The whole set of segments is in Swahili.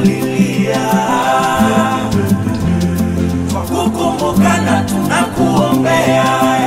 tunakulilia kwa kukumbukana tunakuombea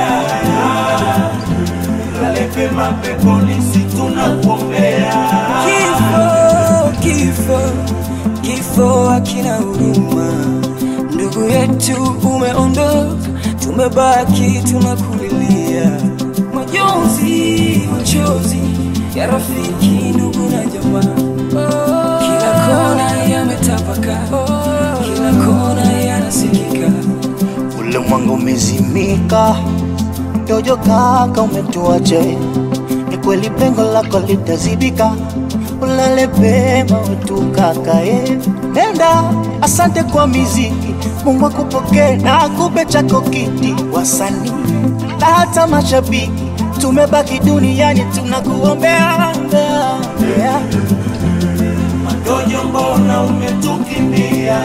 lale pema peponi si tunakuombea Kifo, kifo, kifo hakina huruma. Ndugu yetu umeondoka, tumebaki tunakulilia. Majonzi, machozi ya rafiki, ndugu na jamaa, kila kona yametapaka, kila kona yanasikika. ule mwanga umezimika, dojo kaka umetuache, ni kweli pengo lako litazibika, ulale pema wetu kaka eh. Nenda, asante kwa miziki, Mungu akupokee na akupe chako kiti, wasanii na hata mashabiki, tumebaki duniani tunakuombea yeah. Madojo, mbona umetukimbia?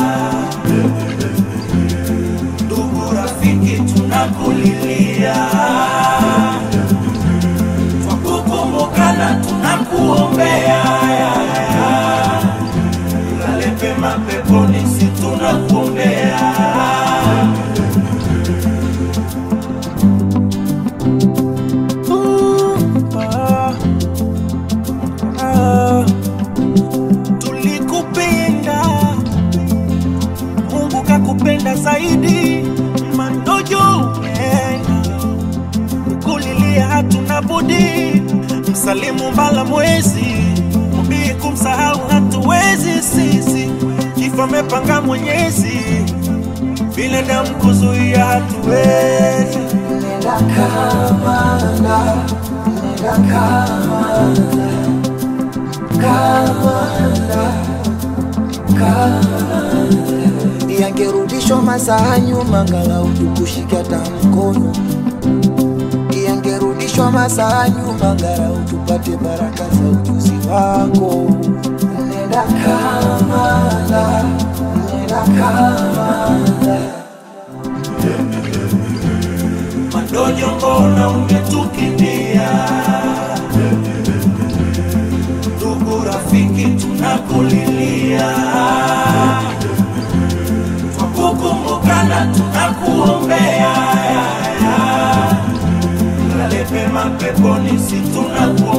Ndugu rafiki, tunakulilia kwa kukumbukana, tunakuombea lale pema peponi, si tunakuombea tulikupenda, Mungu kakupenda zaidi. Mandojo umeenda, kukulilia hatuna budi. Msalimu mbala mwezi, mbii kumsahau hatuwezi sisi. Kifo amepanga Mwenyezi, binadamu kuzuia hatuwezi. yangerudishwa masaa nyuma, ngalau tukushika hata mkono. Yangerudishwa masaa nyuma, ngalau tupate baraka za ujuzi wako. Nenda Kamala, nenda Kamala. Madojo, mbona umetukimbia? Ndugu rafiki, tunakulilia kwa kukumbukana, tunakuombea lale pema peponi, si tunakuombea